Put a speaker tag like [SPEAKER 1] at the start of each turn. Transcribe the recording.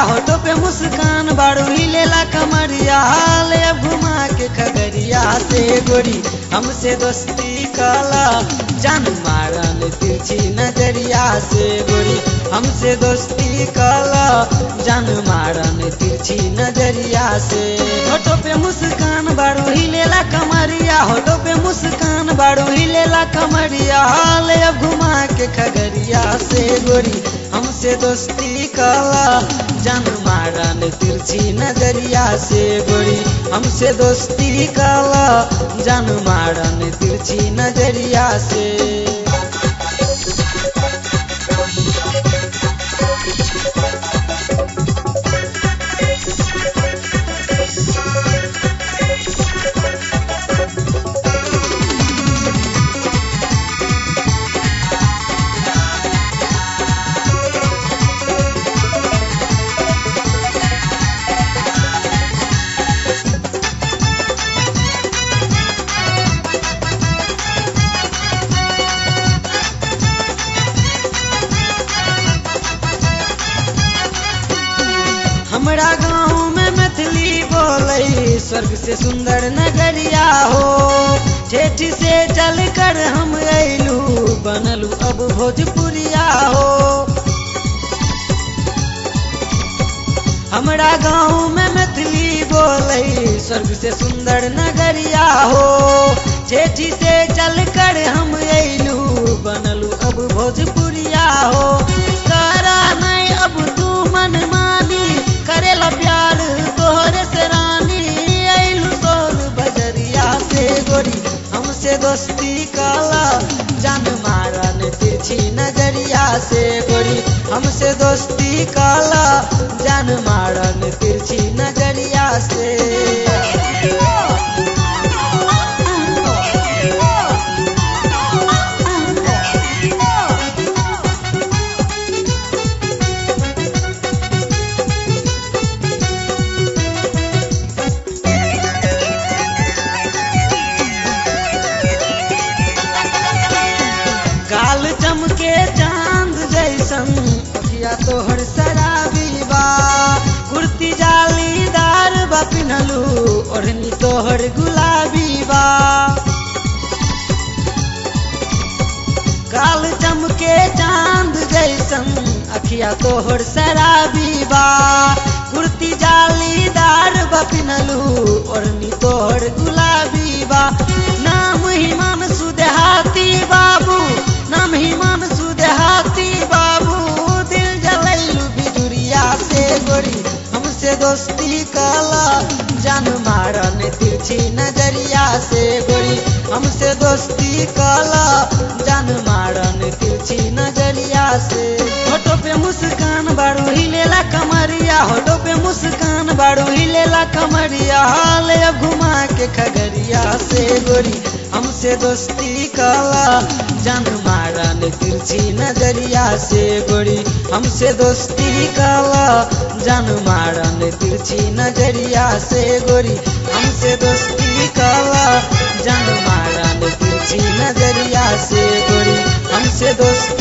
[SPEAKER 1] होठो पे मुस्कान बाड़ू हिलेला कमरिया हाल अब घुमा के खगरिया से गोरी हमसे दोस्ती काला जान मारन तिरछी नजरिया से गोरी हमसे दोस्ती काला जान मारन तिरछी नजरिया से होठो पे मुस्कान बाड़ू हिलेला कमरिया होठो पे मुस्कान बाड़ू हिलेला कमरिया हाल अब घुमा के खगरिया से गोरी हमसे दोस्ती काला जान मारन तिरछी नजरिया से गोरी हमसे दोस्ती काला जान मारन तिरछी नजरिया से हमरा गाँव में मैथिली बोले स्वर्ग से सुंदर नगरिया हो ठेठ से चल कर हम अयलू बनलू अब भोजपुरिया हो हमरा गाँव में मैथिली बोले स्वर्ग से सुंदर नगरिया हो ठेठी से चल कर हम अयलू बनलू अब भोजपुरिया हो करा नहीं अब तू मन मानी करेला प्यार तोहरे से रानी अयलू तोर बजरिया से गोरी हमसे दोस्ती काला जान मारन तिरछी नजरिया से गोरी हमसे दोस्ती काला जान मारन तिरछी नजरिया से काल चमके चांद जैसन अखिया तोहर शराबी बा कुर्ती जालीदार बा पिन्हलू ओढ़नी तोहर गुलाबी बा काल चमके चांद जैसन अखिया तोहर शराबी बा कुर्ती जालीदार बा पिन्हलू ओढ़नी तोहर गुलाबी बा नाम हिमान सुदेहाती बाबू नाम हिमान सुदेहाती बाबू दिल जलैलू बिजुरिया से गोरी हमसे दोस्ती काला जान मारन तिरछी नजरिया से गोरी हमसे दोस्ती काला जान मारन तिरछी नजरिया से होठो पे मुस्कान बाड़ू हिलेला कमरिया होठो पे मुस्कान बाड़ू हिलेला कमरिया हाल अब घुमा के खगरिया से गोरी हमसे दोस्ती काला जान मारन तिरछी नजरिया से गोरी हमसे दोस्ती काला जान मारन तिरछी नजरिया से गोरी हमसे दोस्ती काला जान मारन तिरछी नजरिया से गोरी हमसे दोस्ती